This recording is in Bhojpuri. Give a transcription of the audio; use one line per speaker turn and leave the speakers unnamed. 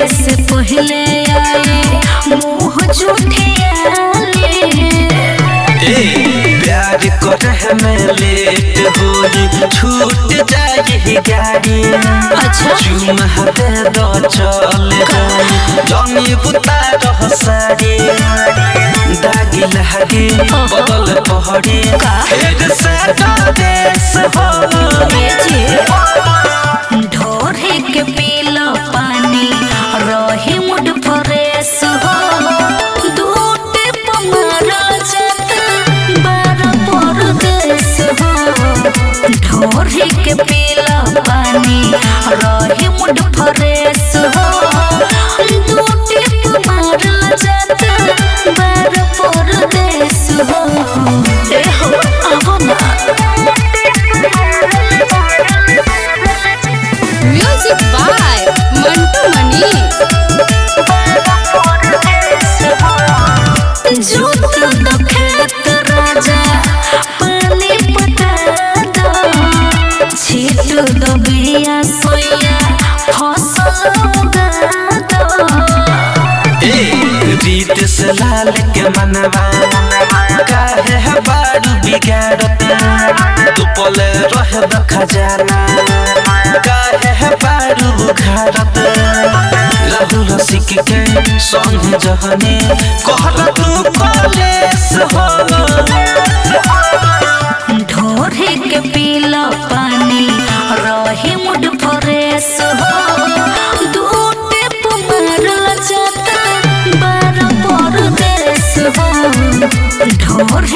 से पहले आए मुँह झूठियाले
ए प्यार करे में लेट होई छूट जाए गाड़ी
अच्छा।
चुमा दे दो चल जाई जमी बुता रह साड़ी दागी लहरी बदल पहड़ी फिर से देश हो
ढोरे के पीला पानी रही मुड फ्रेश हो दूटे पमारा जात बार परदेश हो ढोरे के पीला पानी रही मुड फ्रेश हो दूटे पमारा जात बार परदेश हो ए हो आवो ना
म्यूजिक बाय मंटू मनीष
जोत द खेत राजा पानी पटा दो छीट द बिया सोया फसल उगा दो
ए रीत से लाल के मनवा काहे है बारू बिगाड़त तू पले रह द खजाना काहे है बारू बुखारत राहुल सिक के संग जहने कहल तू कॉलेज हो
ढोरे के पीला पानी रही मुड फ्रेश हो दूटे पुमर जाता बार परदेश हो ढोरे